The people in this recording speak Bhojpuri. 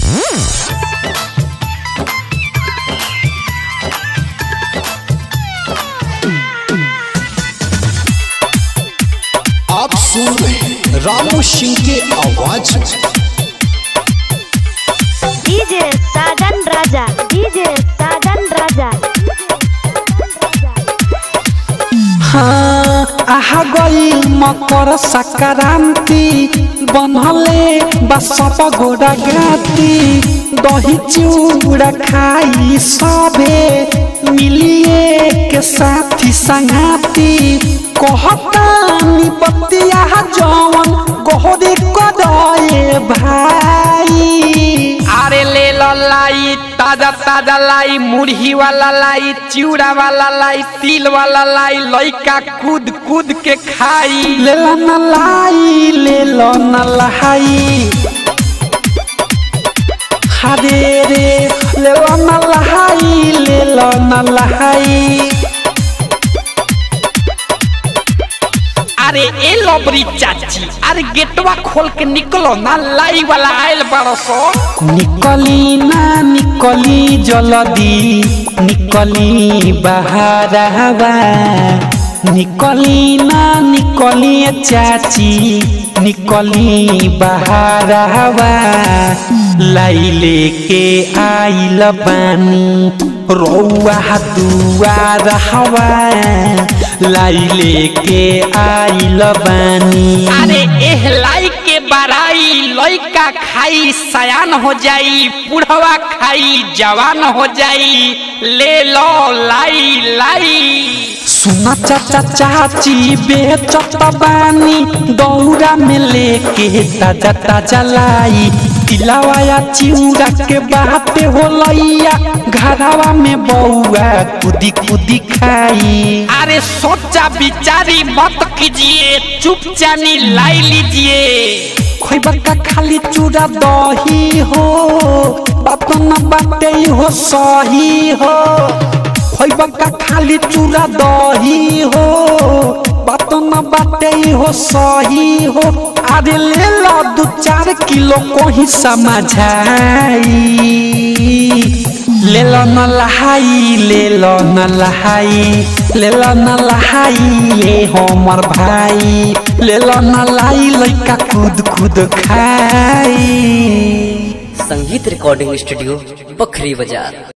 आप सुन रहे हैं रामू सिंह के आवाज में डीजे साजन राजा डीजे साजन राजा हाँ आहा गई मकर संक्रांति बनले बसप गोरा गाती दही चूड़ा खाई सबे मिलिए के साथी संगाती कहतानी बतिया जवन गोहरी कदए भाई अरे ले लो लाई ताजा ताजा लाई मुरही वाला लाई चिवड़ा वाला लाई तिल वाला लाई लइका कूद कूद के खाई ले लो न लाई ले लो न लहाई हरे रे ले लो न लहाई ले लो न लहाई अरे ए लबरी चाची अरे गेटवा खोल के निकलो ना लाई वाला आयल बड़ो सो निकली ना निकली जल्दी निकली बहारवा निकली ना निकली चाची निकली बहारवा लाई लेके आइल बानी रौआ दुआर हवा लाई लेके आइल बानी अरे एह लाई के बड़ाई लइका खाई सयान हो जाई बुढ़वा खाई जवान हो जाई ले लो लाई लाई सुना चाचा चाची बेचत बानी दौरा में लेके ताजा ताजा लाई तिलावाया चिउरा के बाटे हो लैया घरावा में बउआ कुदी कुदी खाई अरे सोचा बिचारी मत कीजिए चुपचानी लाई लीजिए खोइबा का खाली चूड़ा दही हो बात न बाटे हो सही हो खोइबा का खाली चूड़ा दही हो बात न बाटे हो सही हो अरे ले लो दू चार किलो कोही समझाई ले लो न लहाई ले लो न लहाई ले लो न लहाई ये हमर भाई ले लो न लाई लइका कूद कूद खाई संगीत रिकॉर्डिंग स्टूडियो बखरी बाजार